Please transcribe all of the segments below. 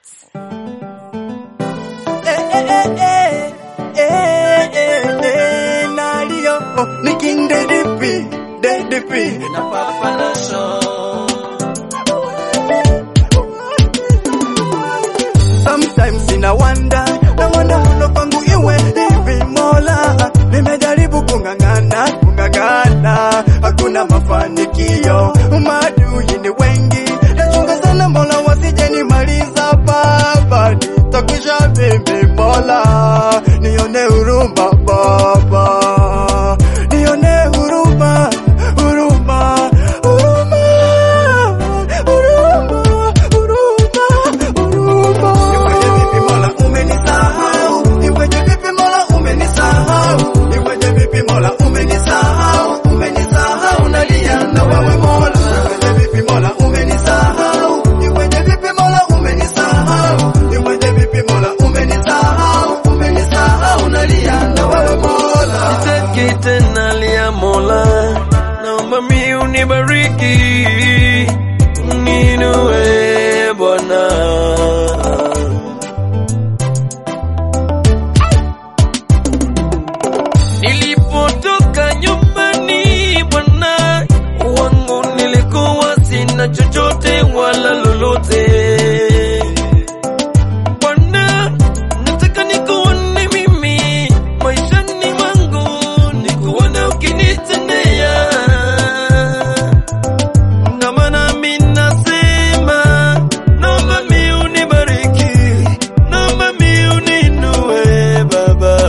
Eh, eh, eh, eh, eh, eh, eh, Nadio, ni King DDP, DDP. na Papa Nation. Sometimes ina wanda na wanda muno kwangu iwe hivi Mola, nimejaribu kung'ang'ana kung'ang'ana, hakuna mafanikio, maadui ni wengi, nachunga sana Mola wasije nimaliza Baba, nitakwisha mimi Mola, nione huruma Baba, nione huruma huruma huruma huruma huruma huruma. Iweje vipi Mola umenisahau? Iweje vipi Mola umenisahau? Iweje vipi Mola umenisahau? Umenisahau nalia na wewe Mola. Iweje vipi Mola umenisahau? Iweje vipi Mola umenisahau? Iweje vipi Mola umenisahau? Umenisahau nalia na wewe Mola. Sitaki tena lia Mola, naomba mi unibariki, uninue Bwana. Nilipotoka nyumbani Bwana wangu, nilikuwa sina chochote wala lolote. Bwana, nataka nikuone mimi maishani mwangu, nikuone ukinitendea. Na maana mimi nasema, naomba mi unibariki, naomba mi uninue Baba.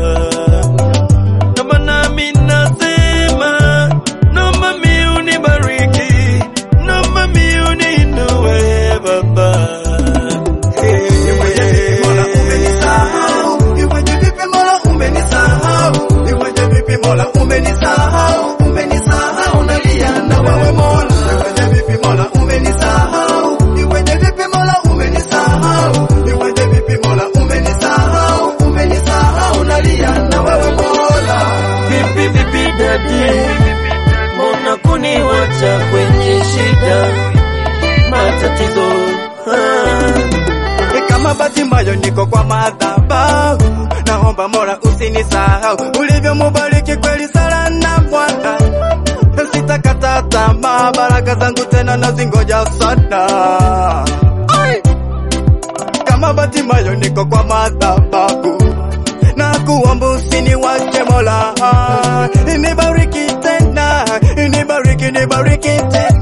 Na maana mimi nasema, naomba mi unibariki, naomba mi uninue Baba. Iweje vipi Mola umenisahau? Iweje vipi Mola umenisahau? Iweje vipi Mola umenisahau? Umenisahau nalia na wewe Mola. Iweje vipi Mola umenisahau? Iweje vipi Mola umenisahau? Iweje vipi Mola umenisahau? Umenisahau nalia na wewe Mola. Vipi vipi dadi, mbona kuniwacha kwenye shida matatizo? Ah. Ni kama bahati mbaya niko kwa madhabahu, naomba Mola usinisahau, ulivyomubariki kweli sala na Bwana, sitakata tamaa, baraka zangu tena nazingoja sana. Ai! Kama bahati mbaya niko kwa madhabahu, na kuomba usiniwache Mola, nibariki tena, nibariki, nibariki tena.